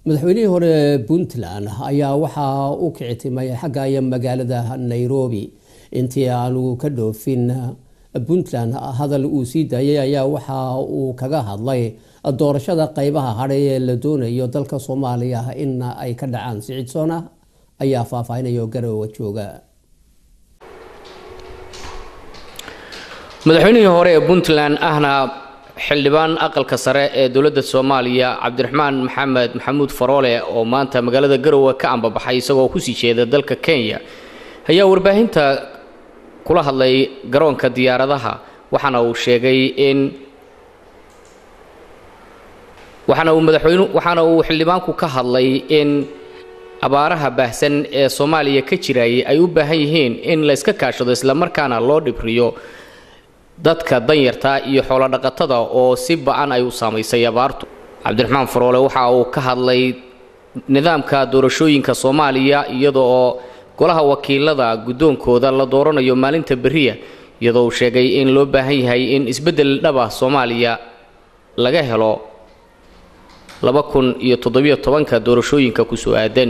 madaxweynihii hore puntland ayaa waxaa u kicitimay xagga magaalada nairobi intii aanu ka dhoofin puntland hadal uu sii daayay ayaa waxa uu kaga hadlay doorashada qeybaha hadhay ee la doonayo dalka soomaaliya in ay ka dhacaan sicidsona ayaa faahfaahinaya garowa jooga madaxweynihii hore ee puntland ahna xildhibaan aqalka sare ee dowladda soomaaliya cabdiraxmaan maxamed maxamuud faroole oo maanta magaalada garowe ka ambabaxay isagoo kusii jeeda dalka kenya ayaa warbaahinta kula hadlay garoonka diyaaradaha waxaana uu sheegay in waxaana uu madaxweynu waxaana uu xildhibaanku ka hadlay in abaaraha baahsan ee soomaaliya ka jirayay ay u baahan yihiin in la yska kaashado islamarkaana loo dhibriyo dadka danyarta iyo xoolodhaqatada oo si ba-an ay u saamaysay abaartu cabdiraxmaan faroole waxa uu ka hadlay nidaamka doorashooyinka soomaaliya iyada oo golaha wakiilada guddoonkooda la dooranayo maalinta beriya iyadoo uu sheegay in loo baahan yahay in isbeddel dhaba soomaaliya laga helo laba kun iyo toddobiyo tobanka doorashooyinka kusoo aadan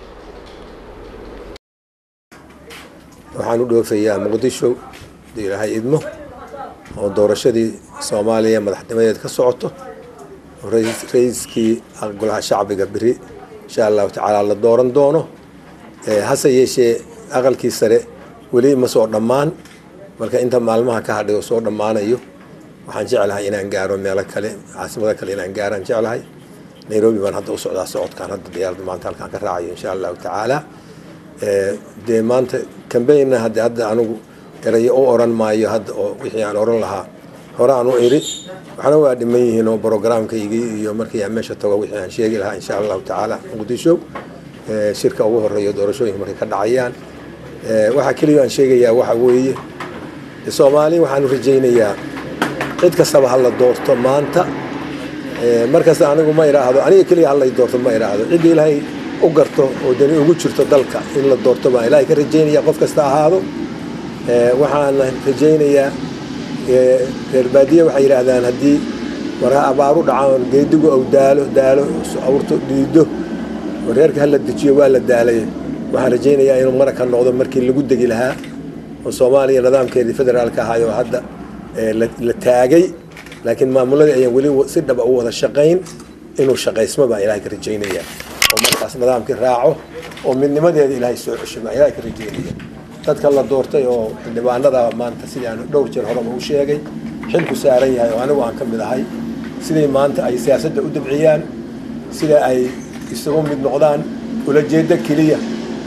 waxaan u dhoofayaa muqdisho hadii ilaahay idmo oo doorashadii soomaaliya madaxnimadeed ka socoto oo ra-iiskii golaha shacbiga beri insha allahu tacaala la dooran doono hase yeeshee aqalkii sare weli ma soo dhammaan marka inta maalmaha ka hadhay oo soo dhammaanayo waxaan jeclahay inaan gaaro meelo kale caasimada kale inaan gaaraan jeclahay nairobi baan hadda u socdaa socodkaan hadda diyaarada maanta halkaan ka raacayo insha allahu tacaala dee maanta cambaynna hadde hadda anigu erayo u oran maayo hadda oo wixii aan oran lahaa hore aan u iri waxna waa dhiman yihiin oo brogramkaygii iyo markii aan meesha tago wixii aan sheegi lahaa insha allahu tacaala muqdisho shirka ugu horeeyo doorashooyinka markay ka dhacayaan waxaa keliya aan sheegayaa waxa weeye soomaali waxaanu rajaynayaa cid kastaba hala doorto maanta markasta anigu ma idhaahdo aniga keliya halay doorto ma idhaahdo cidda ilaahay u garto oo dani ugu jirto dalka in la doorto baan ilaahay ka rajaynaya qof kasta ahaado waxaana rajaynayaa reer baadiye waxay yidhaahdaan haddii marka abaaru dhacaan geedigu aw daalo daalo awrto dhiido reerka hala dejiyo waa la daalay waxaan rajaynayaa inuu maraka noqdo markii lagu degi lahaa oo soomaaliya nidaamkeedii federaalka ahaayoo hadda la taagay laakiin maamuladii ayaan weli si dhaba u wada shaqayn inuu shaqaysmo baan ilahay ka rajaynaya oo markaas nidaamkii raaco oo midnimadeeda ilaahay soo cesho baan ilahay ka rajaynaya dadka la doortay oo xildhibaanada maanta sidii aan dhowr jeer horeba u sheegay xilku saaran yahay oo anigu aan ka mid ahay siday maanta ay siyaasadda u dabciyaan sida ay isugu mid noqdaan ulajeedo keliya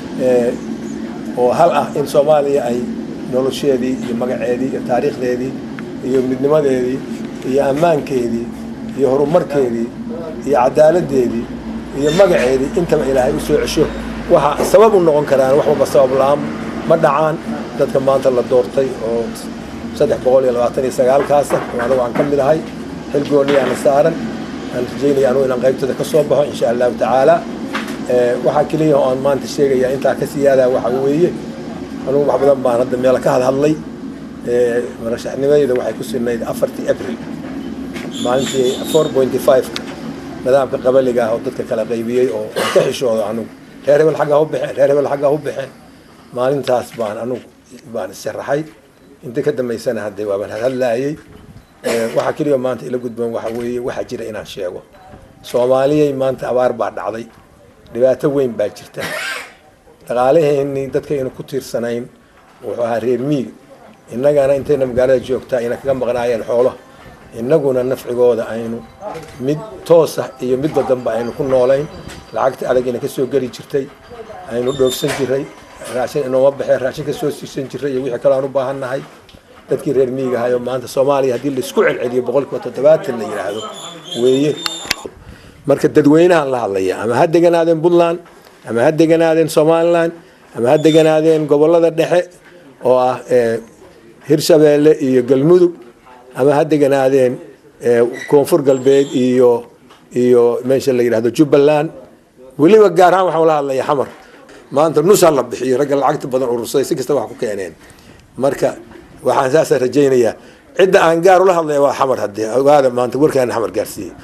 oo hal ah in soomaaliya ay nolosheedii iyo magaceedii iyo taariikhdeedii iyo midnimadeedii iyo ammaankeedii iyo horumarkeedii iyo cadaaladdeedii iyo magaceedii intaba ilaahay u soo cesho waxa sabab u noqon karaan wax walba sabab la-aan ma dhacaan dadka maanta la doortay oo saddex boqol iyo labaatan iyo sagaalkaasa oo anagu aan ka mid ahay xil gooniyaana saaran aan rajaynaya anugu inaan qaybtada ka soo baxo insha allahu tacaala waxaa keliya oo aan maanta sheegayaa intaa ka siyaadaa waxa weeye anugu wax badan baan hadda meelo ka hadhadlay marashaxnimadeyda waxay ku sinayd afartii abril maalintii four pointy five-ka nidaamka qabaliga ah oo dadka kala qaybiyey oo aan ka xishoodo anugu reer hebel xaggaa u baxeen reer hebel xaggaa u baxeen maalintaas baan anugu baan issharaxay inta ka dambaysana haddee waabaan hadhadlaayey waxaa keliya maanta ila gudboon waxa weeye waxaa jira inaan sheego soomaaliyay maanta abaar baa dhacday dhibaato weyn baa jirta dhaqaalaheennii dadkaynu ku tiirsanayn wuxuu ahaa reer miiga innagana intayna magaalada joogtaa ayna kaga maqnaayeen xoolaha innaguna nafcigooda aynu mid toosa iyo midba dambe aynu ku noolayn lacagta adagina kasoo geli jirtay aynu dhoofsan jiray raashin inooma baxeen raashin kasoo siisan jiray iyo wixii kale aan u baahannahay dadkii reer miiga ahayo maanta soomaaliya haddii laisku celceliyo boqolkiiba toddobaatan la yidhaahdo weeye marka dadweynahan la hadlaya ama ha deganaadeen puntland ama ha deganaadeen somalilan ama ha deganaadeen gobolada dhexe oo ah hirshabeelle iyo galmudug ama ha deganaadeen koonfur galbeed iyo iyo meesha la yidhahdo jubbaland weliba gaar ahaan waxaan la hadlaya xamar maanta nusa la bixiyo ragga lacagta badan urursaday si kasta wax ku keeneen marka waxaan saasa rajaynayaa cidda aan gaar ula hadlaya waa xamar haddee ogaada maanta warkaana xamar gaarsiiyey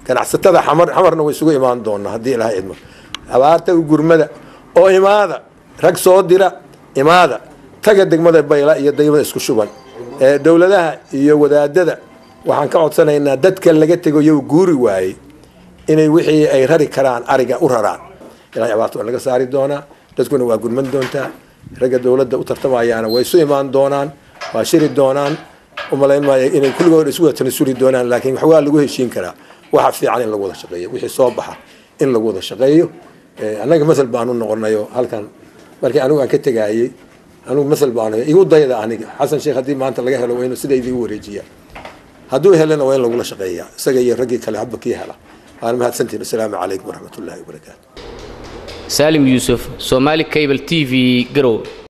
ganacsatada xamar xamarna way isugu imaan doonaa haddii ilaha idmo abaarta gurmada oo imaada rag soo dira imaada taga degmada bayla iyo degmada isku shuban dowladaha iyo wadaadada waxaan ka codsanaynaa dadka laga tego yow guuri waayey inay wixii ay rari karaan ariga u raraan ilahay abaarta waa laga saari doonaa dadkuna waa gurman doontaa ragga dowladda u tartamayaana way isu imaan doonaan waa shiri doonaan umalayn maayo inay kulligood isu wada tanasuli doonaan laakiin wax waa lagu heshiin karaa waxa fiican in lagu wada shaqeeyo wixii soo baxa in lagu wada shaqeeyo annaga masal baanu noqonayo halkan markii anigu aan ka tegaayey anigu masal baanu igu dayda aniga xasan sheekh haddii maanta laga helo waa inuu sida idigu wareejiyaa hadduu helana waa in lagula shaqeeyaa isaga iyo raggii kale hadba kii hela waana mahadsantiin asalaamu calaykum waraxmat ullahi wabarakaatu saalim yuusuf somaali cable t v garow